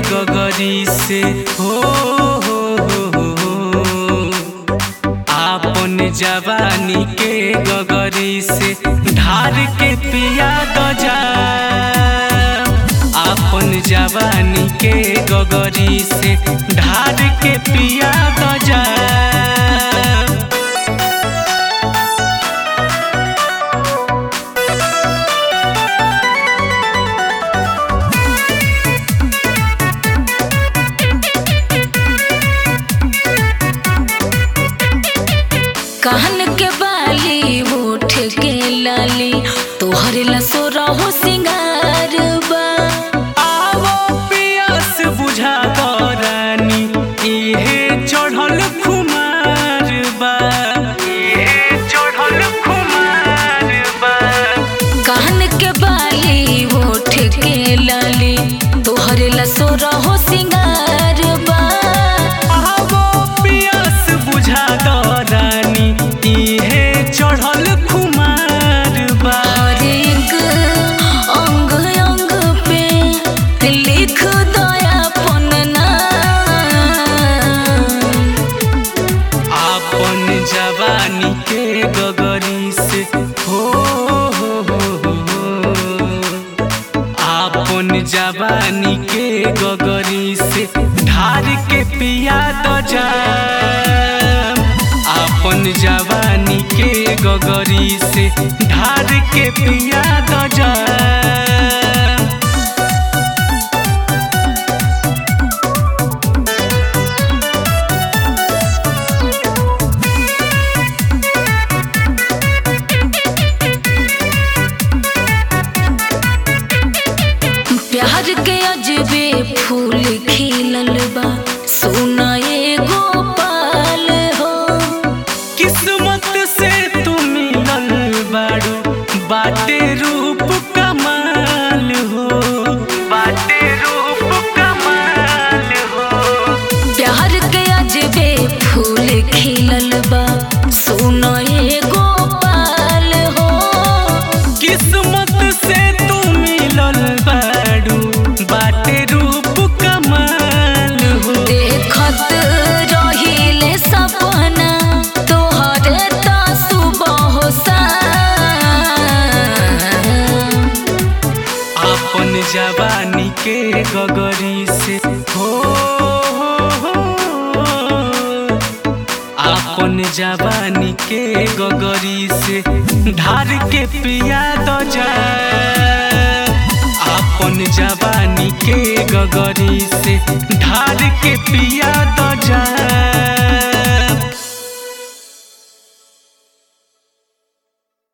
गगरी से हो हो हो हो आपन जवानी के गगरी से ढार के पिया द जा आपन जवानी के गगरी से ढार के पिया द जा कान के बाली होठ के लाली तोहरे लसो रहो सिंगार बा आवो पियास बुझा रानी इहे चढ़ल खुमार बा इहे चढ़ल खुमार बा कान के बाली होठ के लाली तोहरे लसो रहो सिंगार बा आवो पियास बुझा रानी इहे चढ़ल खुमार बा हर एक अंग अंग पे लिख दया पन आपन जवानी के गगरी से हो हो हो हो आपन जवानी के गगरी से ढार के पिया द जा आपन जवानी के गगरी से ढार के पिया द जा प्यार के अजबे फूल खिलल बा सोना एगो पाल हो किस्मत से तू मिलल बाड़ू बाटे रूप कमाल हो बाटे रूप कमाल हो प्यार के अजबे फूल खिलल बा सोना एगो पाल हो किस्मत से तू मिलल बाड़ू बाटे रूप कमाल हो देखत रहिले सपना तोहरे ता सुबह अपन जवानी के गगरी से हो हो, हो। अपन जवानी के गगरी से ढार के पिया द जा अपन जवानी के गगरी से ढार के पिया द जा